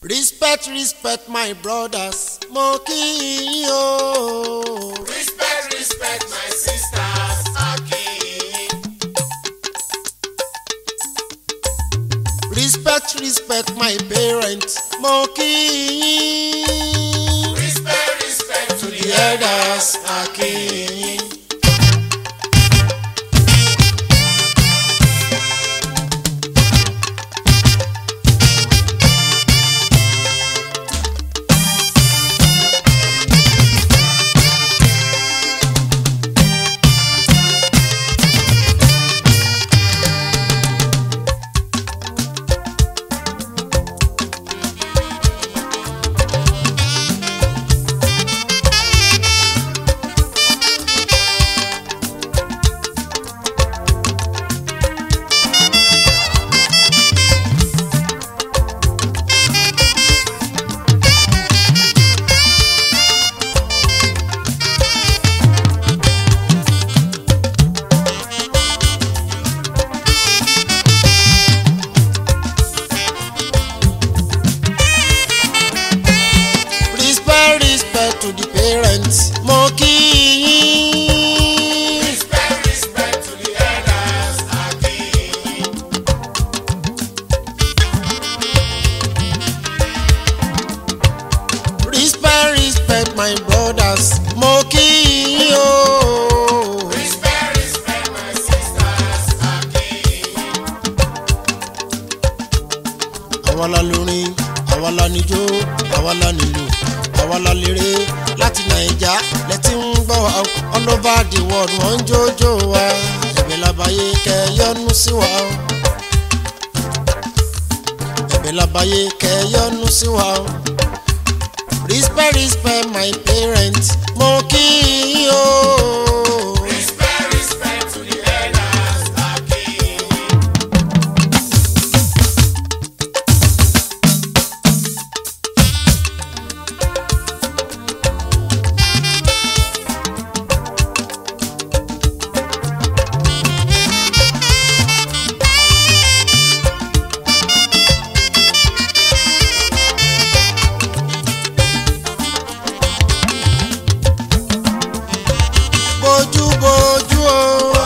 respect respect my brothers mo kí yín o. Respect, respect my sisters, Akin. respect respect my parents mo kí yín. Respect, respect to the the elders akin. respect respect to the parents mo kí yín. Respect, respect to the elders, Akin. respect respect my brothers mo kí yín o. Respect, respect my sisters, Akin. àwa la lórin àwa la níjó àwa la nílù àwa la léré láti nàìjà lẹ́tí ń gbọ́ wa o. all over the world wọ́n ń jójó wa ẹ̀bẹ̀ labayé kẹ́ yọ́nú sí wa o. ẹ̀bẹ̀ labayé kẹ́ yọ́nú sí wa o. respect respect my parents mo kí yín o. Respect, respect to the elders, Akin. bójú bójú o.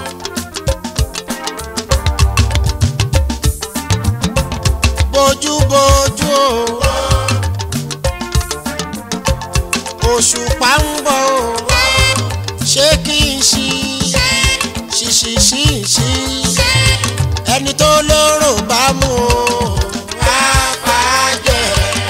bójú bójú o. òṣùpá ń bọ̀ o. ṣé kí n ṣí ṣíṣí ṣí ṣí ẹni tó lóró bá mú o. á bàjẹ́.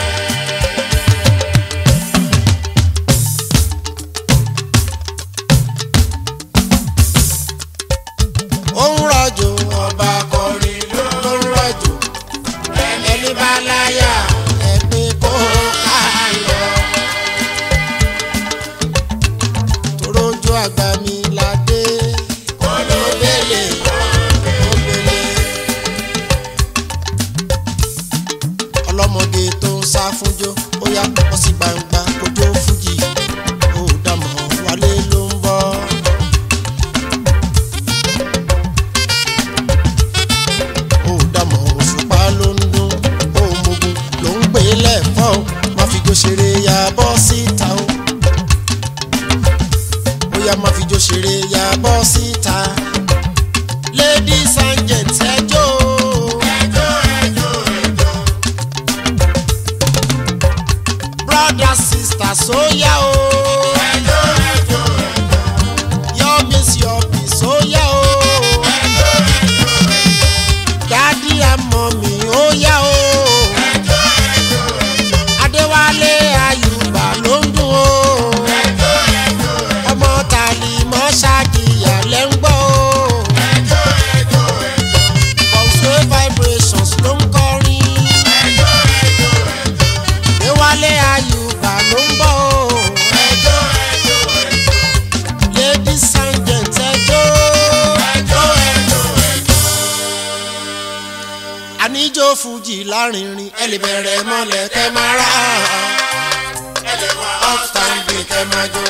ó ń rọ̀jò ọba kọrin ló ń rọ̀jò ẹni bá láyà ẹ̀mí kó ká lọ. torójú àgbà mi la dé olóbèlè olóbèlè ọlọ́mọge tó ń sá fúnjó ó yá bọ́ sí gbangba kójó fújì ó dàmọ́ wálé ló ń bọ́. ó dàmọ̀ òṣùpá ló ń dún ó mogun ló ń gbé lẹ́fọ́ ó má fi jó ṣeré ya bọ́ síta ó ó yá má fi jó ṣeré ya bọ́ síta ladies and gents ẹjọ́ Ẹjọ́, ẹjọ́, ẹjọ́. brothers sisters ó yá o Ẹjọ́, ẹjọ́, ẹjọ́. your miss your peace ó yá o Ẹjọ́, ẹjọ́, ẹjọ́. daddy and mommy ó yá o. Ẹjọ́, ẹjọ́, ẹjọ́. adéwálé ayùbá ló ń dùn ó Ẹjọ́, ẹjọ́, ẹjọ́. ọmọ tàlí mọ́ ṣáàkìyà lẹ́ ń gbọ́ ó Ẹjọ́, ẹjọ́, ẹjọ́. bọ̀sùwé vibrations ló ń kọrin Ẹjọ́, ẹjọ́, ẹjọ́. adéwálé ayùbá ló ń bọ̀ ó Ẹjọ́, ẹjọ́, ẹjọ́. ladies and gents ẹjọ́ Ẹjọ́, ẹjọ́, ẹjọ́. àníjó fújì lárinrin ẹ lè bẹ̀rẹ̀ mọ́lẹ̀ kẹ́ máa rà Ẹ lè wá upstanding kẹ́ máa jó.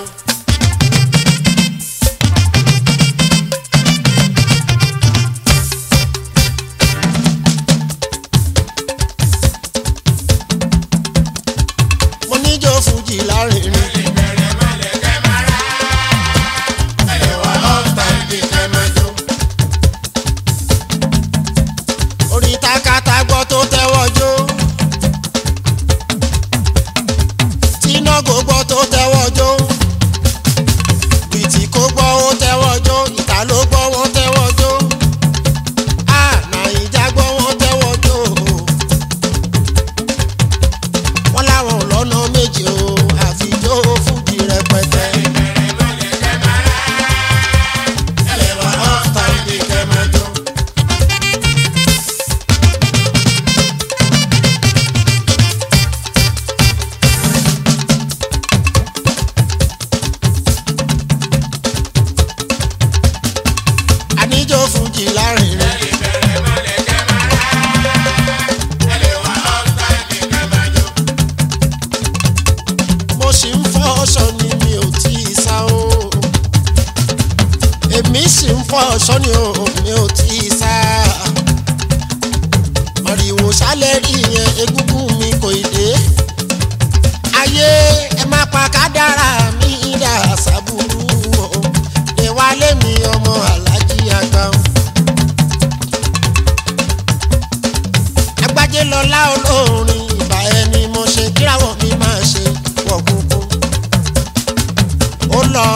méjì o àfijó fújì rẹpẹtẹ. ẹlẹ́wà ọ́fà ìdí kẹmẹjọ. àníjó fújì láàrin rẹ. mo sì ń fọ́ ọ̀ṣọ́ ni mi ò tí ì sá o. èmi sì ń fọ́ ọ̀ṣọ́ ni o mi ò tí ì sá. màrìwò sálẹ̀ rí yẹn egúngún mi kò ì dé. ayé ẹ má pa kádàrá mi dà sábúrú o. ìwálé mi ọmọ alájí àgbà o. agbájé lọlá olórin ìbà ẹni mo ṣe kíráwọ̀ mi máa ṣe wọ̀ kúkú. ó lọ.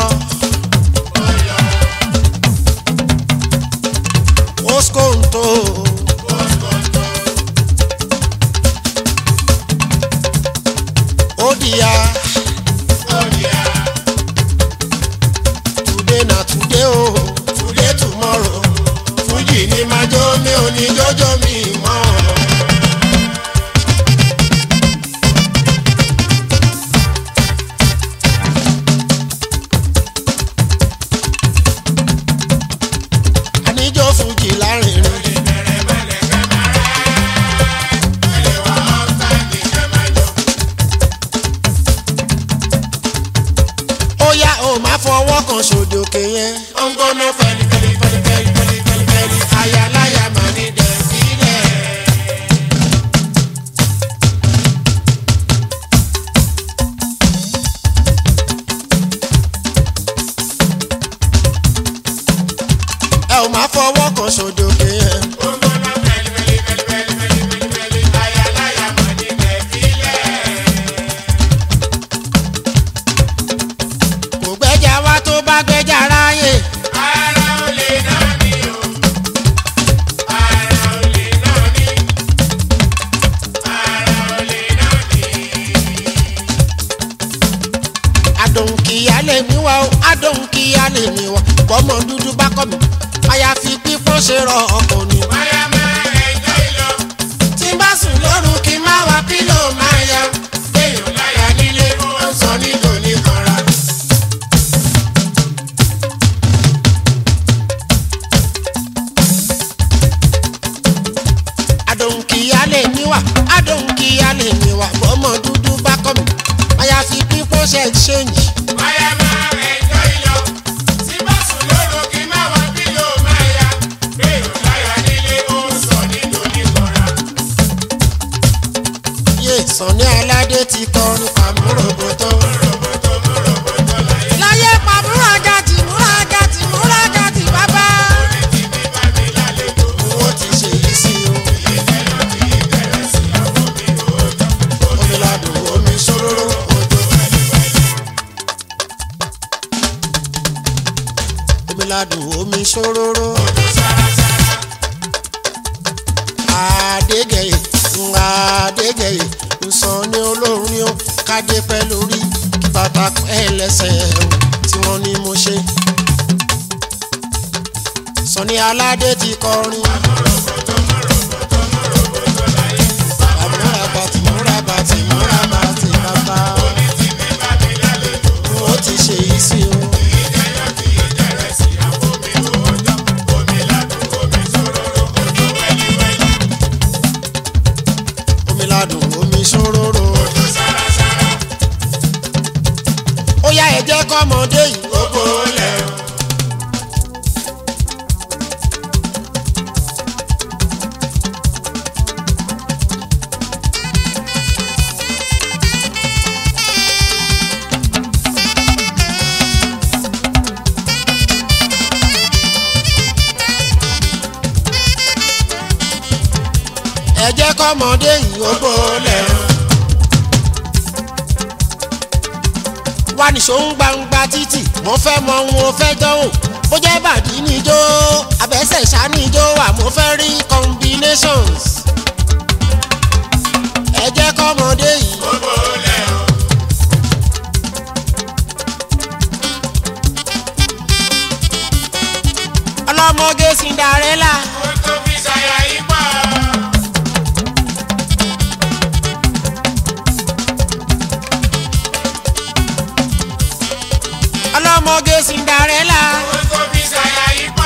oskonto. odia. today na today o today tomorrow fújì ni máa jó mi ò ní jọjọ mi mọ́. àníjó fújì láàrin rẹ. ó yá o máa fọwọ́ kan sódòkè yẹn. ó ń gbóná fẹ́lí fẹ́lí fẹ́lí fẹ́lí fẹ́lí fẹ́lí fẹ́lí ayaláya máa ní dẹ̀ sílẹ̀. ẹ ò máa fọwọ́ kan sódòkè yẹn. kò gbẹ́jà wá tó bá gbẹ́jà ráyè. àdòǹkìyà lè mí wá o àdòǹkìyà lè mí wá bọ́mọ dúdú bá kọ́ mi àyàfi pípọ́n ṣe rọ ọkọ̀ ni. tí n bá sùn lóru kí n má wá pílò máa ya léèyàn láyà nílé ó ń sọ nílò ní kanra. àdòǹkìyà lè mí wá àdòǹkìyà lè mí wá bọ́mọ dúdú bá kọ́ mi àyàfi pípọ́n ṣe ṣéǹjì. yé sànni aládé ti kọrin pàmòròbòtò. láyé pàmòròjà tì múrajà tì múrajà tì bàbá. owó ti ṣe yìí sí o. omi ladùn omi ṣòróró òjò. omi ladùn omi ṣòróró. àdégẹ̀yẹ̀ àdégẹ̀yẹ̀ nsọ ní olórin ó kádé pẹ́ lórí kí bàtà pẹ́ lẹ́sẹ̀ o tí wọ́n ní mo ṣe. sọ̀ni aládé ti kọrin. àmúra bàtì múra bàtì múra bàtì bàbá. ó ti ṣe yìí sí o. omi ladùn omi ṣòróró. ó yá ẹ jẹ́ kọ́mọdé yìí ó kó lẹ̀ o. ẹ jẹ́ kọ́mọdé yìí ó kó lẹ̀ o. wá nìṣó ń gbangba títì mo fẹ́ mọ ohun o fẹ́ dánwò bó jẹ́ bàdí níjó abẹ́sẹ̀ ṣá níjó wà mo fẹ́ rí combinations. ẹ jẹ́ kọ́mọdé yìí ọlọ́mọge Cinderella Ohun tó fi ṣàyà yìí pọ̀. ọlọ́mọge Cinderella Ohun tó fi ṣàyà yìí pọ̀.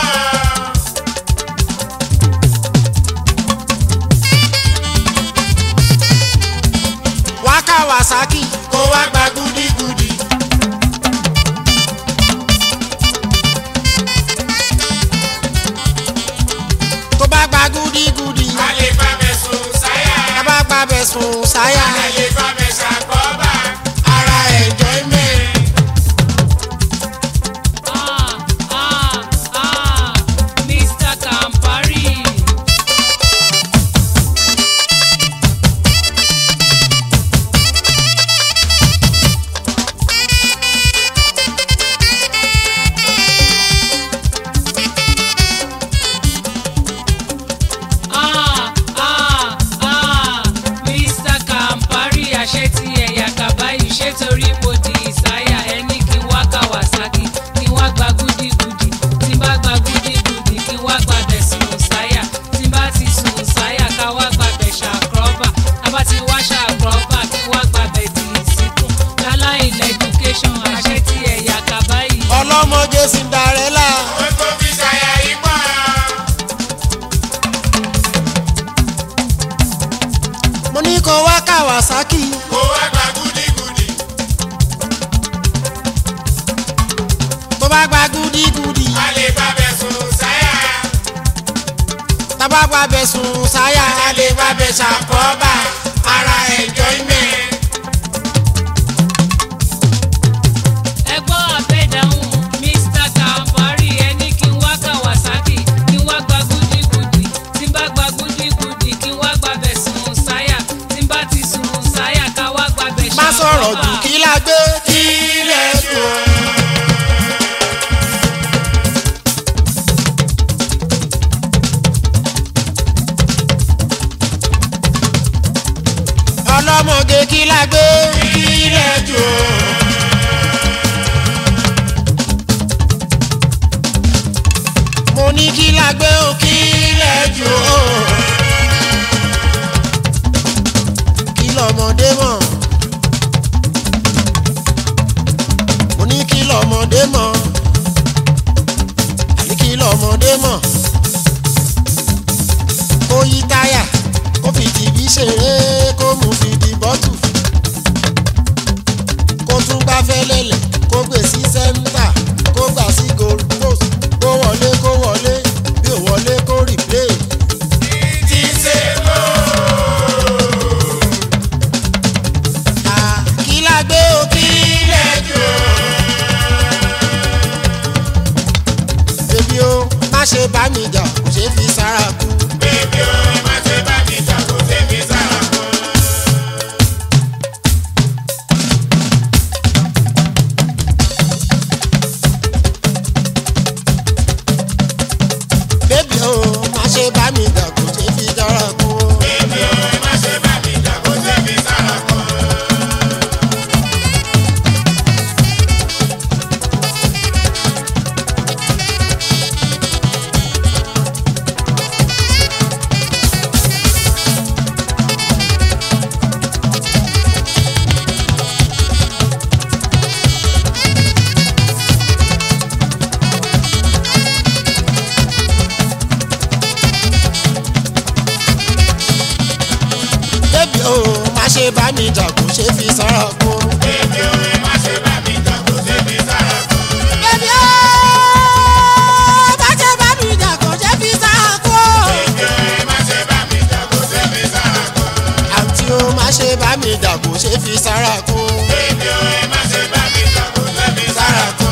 wá Kawasaki Kó wá gba gúdígúdí. tó bá gba gúdígúdí A lè bá bẹ̀ sùn sáyà. tá bá gba bẹ̀ sùn sáyà A lè bá bẹ̀ ṣàkóbá. Ara enjoyment. Ah, ah, ah, Mr. Campari. Ah, ah, ah, Mr. Campari, àṣẹ ti ẹ̀yà kàbáyé ṣé torí mo di ìsáyà ẹni kí n wá Kawasaki kí n wá gba gúdígúdí tí n bá gba gúdígúdí kí n wá gba bẹ̀ sùn sáyà tí n bá ti sùn sáyà ká wá gba bẹ̀ ṣàkọ́bà tá bá ti wá ṣàkọ́bà kí n wá gba bẹ̀ dì í síkùn láláì lẹ́dúkéṣọ̀n àṣẹ ti ẹ̀yà kàbáyé. ọlọ́mọge Cinderella Ohun tó fi ṣàyà yìí pọ̀. mo ní kó wá Kawasaki Kó wá gba gúdígúdí. tó bá gba gúdígúdí A lè bá bẹ̀ sùn sáyà. tá bá gba bẹ̀ sùn sáyà A lè bá bẹ̀ ṣàkóbá. Ara enjoyment. ẹ gbọ́ àbẹ̀dáhùn Mr. Campari ẹni kí n wá Kawasaki kí n wá gba gúdígúdí tí n bá gba gúdígúdí kí n wá gba bẹ̀ sùn sáyà tí n bá ti sùn sáyà ká wá gba bẹ̀ má sọ̀rọ̀ jù kí la gbé Kí lẹ̀ dùn. ọlọ́mọge kí la gbé Kí lẹ̀ dùn. mo ní kí la gbé o kí lẹ́jọ́ o kí lọ́mọdé mọ̀ mo ní kí lọ́mọdé mọ̀ àní kí lọ́mọdé mọ̀ kó yí táyà kó fi tìbí ṣeré kó mú fi di bọ́tù kó tún gbá fẹ́lẹ́lẹ̀ kó gbé sí sẹ́ńtà kó gbà sí goal post kó wọlé kó wọlé bí ò wọlé kó replay. Ti ṣe lọ. À, kí la gbé o kí lẹ́jọ́. bébí o má ṣe bá mi jà kò ṣeé fi sára kú. Bébí o, ẹ má ṣe bá mi jà kó ṣe fi sára kan. bébí o má ṣe bá mi jà kò ṣeé fi sára kú. Bébí o, ẹ má ṣe bá mi jà kó ṣe fi sára kan. bébí o má ṣe bá mi jà kò ṣeé fi sára kú. Bébí o, ẹ má ṣe bá mi jà kó ṣe fi sára kan. bébí o má ṣe bá mi jà kò ṣeé fi sára kú. Bébí o, ẹ má ṣe bá mi jà kó ṣe fi sára kan. àǹtí o má ṣe bá mi jà kò ṣeé fi sára kú. Bébí o, ẹ má ṣe bá mi jà kó ṣe fi sára kan.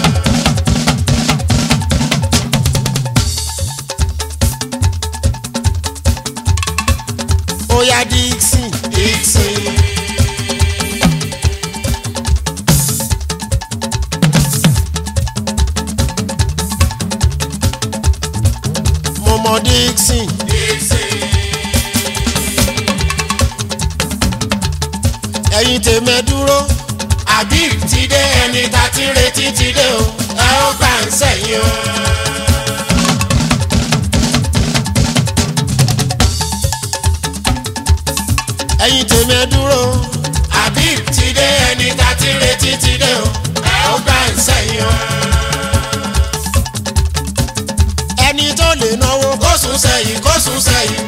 ó yá Dixon Dixon. mo mọ Dixon ẹ̀yin tèmi ẹ dúró Habib ti dé ẹni tá ti ń retí ti dé o ẹ ó gbà ń sẹ́yìn o. ẹ̀yin tèmi ẹ dúró Habib ti dé ẹni tá ti retí ti dé o ẹ ó gbà ń sẹ́yìn o. ẹni tó lè náwó kó sùn sẹ́yìn kó sùn sẹ́yìn.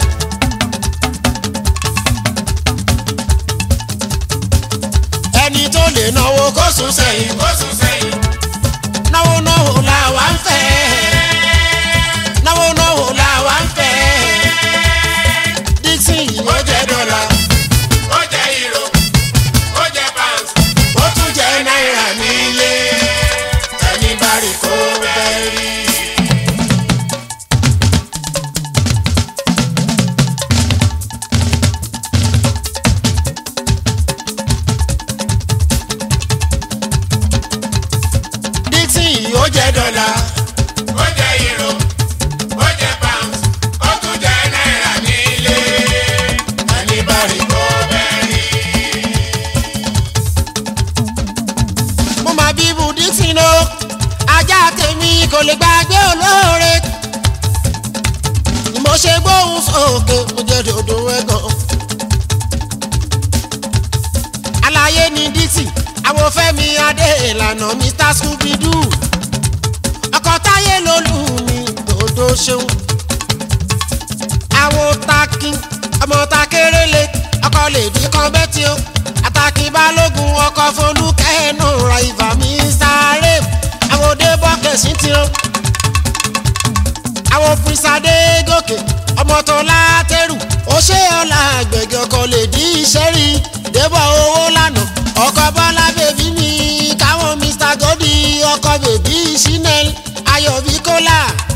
ẹni tó lè náwó kó sùn sẹ́yìn kó sùn sẹ́yìn. náwó náwó làwa ń fẹ́ náwó náwó làwa ń fẹ́ Dixon yìí ó jẹ́ dọ́là ó jẹ́ euro ó jẹ́ pound ó tún jẹ́ náírà nílé ẹni bá rí kó bẹ́ẹ̀ rí. Dixon yìí ó ó jẹ́ jẹ́ dọ́là ó jẹ́ euro ó jẹ́ pound ó tún jẹ́ náírà nílé ẹni bá rí kó bẹ́ẹ̀ rí. mo máa bí ibu Dixon o ajá tèmi kò lè gbàgbé olóore ni mo ṣe gbóhùn sókè mo jẹ́ dòdò ẹ̀gàn. àlàyé ni Dixon àwọn Fẹ́mi adé ìlànà Mr Scooby-Doo ọkọ táyé lolú mi dòdò ṣeun àwọn takin ọmọ takérélé ọkọ lèdí kan bẹ́tì o àtàkì balógun ọkọ folúkẹ́ nù ra ìfà mi sáré àwọn òde bọ́kẹ̀sì tí o àwọn pírísàdé gòkè ọmọ tó látẹrù ó ṣe ọ̀la àgbẹ̀gẹ̀ ọkọ lèdí iṣẹ́ rí débọ̀ owó lánàá ọkọ bọ́lá bèbí mi káwọn mr godi ọkọ bèbí chanel ayọ̀bí kọ́lá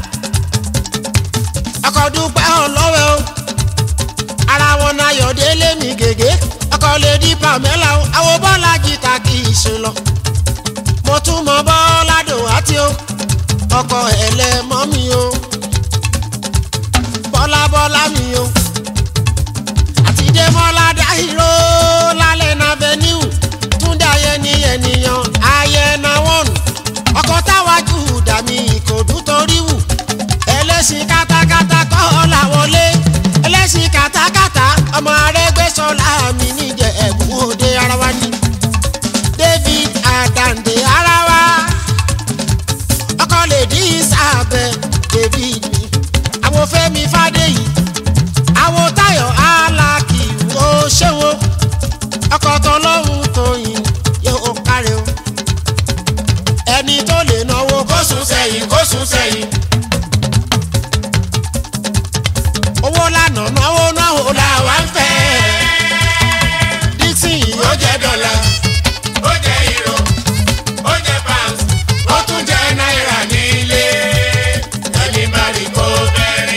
ọkọ̀ dúpẹ́ ọlọ́wẹ́ o ara wọn náà yọ̀délé mi gègé ọkọ̀ lè di pamela o àwọn bọ́lá jìtà kì í ṣe lọ mo tún mọ bọ́lá dòwátì o ọkọ̀ ẹlẹ́mọ́ mi o bọ́lá bọ́lá mi o àti démọ́lá dáhìró lálẹ́ náà venue túndé ayẹni ènìyàn ayẹna wọ́n ọkọ̀ táwájú dàmí ìkòdú torí wù ẹlẹ́sìn kátákátá kọ́ la wọlé ẹlẹ́sìn kátákátá ọmọ Arẹ́gbẹ́ṣọlá mi níjẹ̀ ẹ̀bùn òde ara wa ni David Adande ara wa ọkọ lè dí sábẹ́ David mi àwọn Fẹ́mi Fádéyì àwọn Táyọ̀ Alákì ó ṣéwó ọkọ tọlọ́hún tóyìn yóò kárẹ̀ o ẹni tó lè náwó kó sùn sẹ́yìn kó sùn sẹ́yìn. owó lánàá náwó náwó làwa ń fẹ́. Dixon yìí ó jẹ́ dọ́là ó jẹ́ euro ó jẹ́ pound ó tún jẹ́ náírà nílé ẹni bá rí kó bẹ́ẹ̀ rí.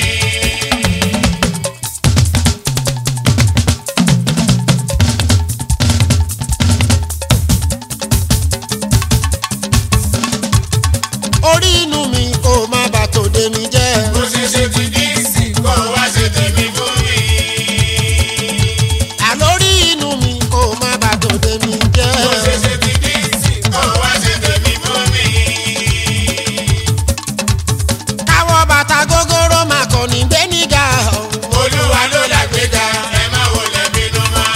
orí inú mi kò má bà tòde mi jẹ́. bó ṣe ṣe ti díìsì kó wá ṣe tèmi fún mi. àlórí inú mi kò má bà tòde mi jẹ́. bó ṣe ṣe ti díìsì kó wá ṣe tèmi fún mi. káwọ́ bàtà gógóró máa kọ̀ ní gbẹ́nìgà. olúwa ló làgbéga ẹ má wọlé bínú mọ́.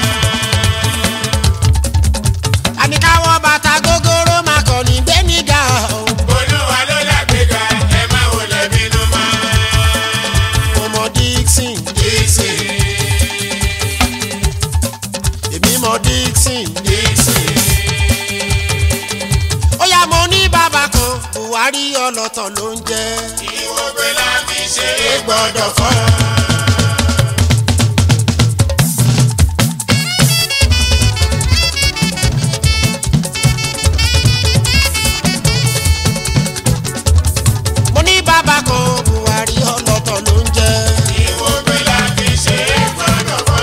àní káwọ́ bàtà gógóró máa kọ̀ ní gbẹ́nìgà. olúwa ló làgbéga ẹ má wọlé bínú mọ́. ọmọ Dixon díìsì èmi mọ Dixon. díìsì. ó yá mo ní bàbá kan Buhari ọlọ́tọ̀ ló ń jẹ́. ìwọ̀gbẹ́ la fi ṣe é gbọ́dọ̀ fọ́. mo ní bàbá kan Buhari ọlọ́tọ̀ ló ń jẹ́. ìwọ̀gbẹ́ la fi ṣe é gbọ́dọ̀ fọ́.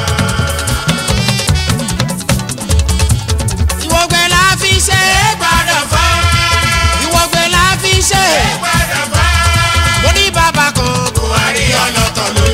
ìwọ̀gbẹ́ la fi ṣe é gbọ́dọ̀ fọ́. ìwọ̀gbẹ́ la fi ṣe é. gbọ́dọ̀ fọ́. mo ní bàbá kan buhari ọlọ́tọ̀ ló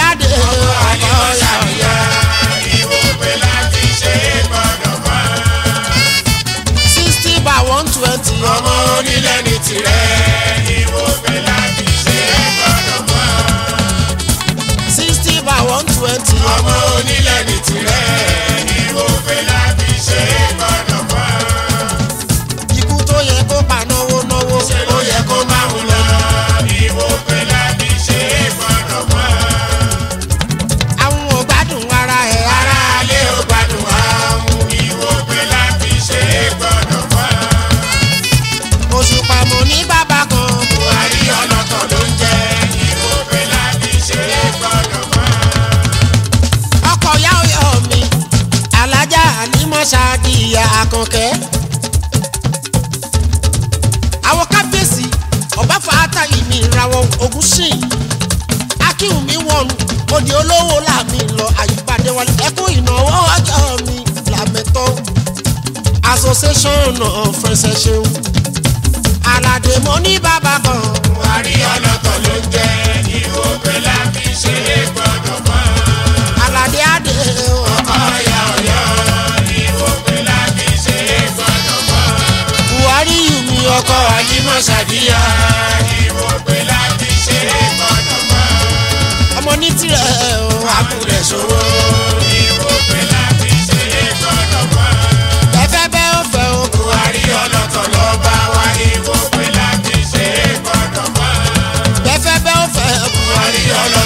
adé ọkọ yàyà ìwòpè láti ṣe é gbọ́dọ̀ mọ́. sixty by one twenty ọmọ onílẹ̀ ní tirẹ̀ ìwòpè láti ṣe é gbọ́dọ̀ mọ́. sixty by one twenty ọmọ onílẹ̀ ní tirẹ̀ ìwòpè láti ṣe é gbọ́dọ̀ mọ́. ikú tó yẹ kó pa náwó náwó ṣe ló yẹ kó máa ń lọ ìwòpè láti ṣe é gbọ́dọ̀ mọ́. àwọn ò gbádùn ara ẹ̀ ara aráalé ò gbádùn àwọn ìwòpè láti ṣe é gbọ́dọ̀ mọ́. oṣù pàmò ní bàbá kan buhari ọlọ́tọ̀ ló ń jẹ́ ìwòpè láti ṣe é gbọ́dọ̀ mọ́. ọkọ̀ yá ọyọ mi alájà àlímọ̀ṣáàdìyà àkànkẹ́. àwọn kábíyèsí ọba fàátà ìmì ìràwọ̀ ogun sìn akínwùmí wọnú òdì olówó làmì lọ àyípadé wọlé ẹkún ìnáwó ọjọ́ mi làmẹ́tọ́ association of friends ẹ ṣeun aládé mo ní bàbá kan buhari ọlọ́tọ̀ ló ń jẹ́ ìwòpè láti ṣe é gbọ́dọ̀ mọ́. aládé adé ọ̀yà ọ̀yọ́ ìwòpè láti ṣe é gbọ́dọ̀ mọ́. buhari yìí mi ọkọ̀ àyímọ̀ ṣàdíyà ìwòpè láti ṣe é gbọ́dọ̀ mọ́. ọmọ ní tirẹ̀ o. àkùrẹ̀ ṣòwò ìwòpè láti ṣe é gbọ́dọ̀ mọ́. ẹfẹ bẹ ó fẹ o. buhari ọlọ́tọ̀ ló bá wa ìwòpè láti ṣe é gbọ́dọ̀ mọ́. ẹfẹ bẹ ó fẹ o. buhari ọlọ́tọ̀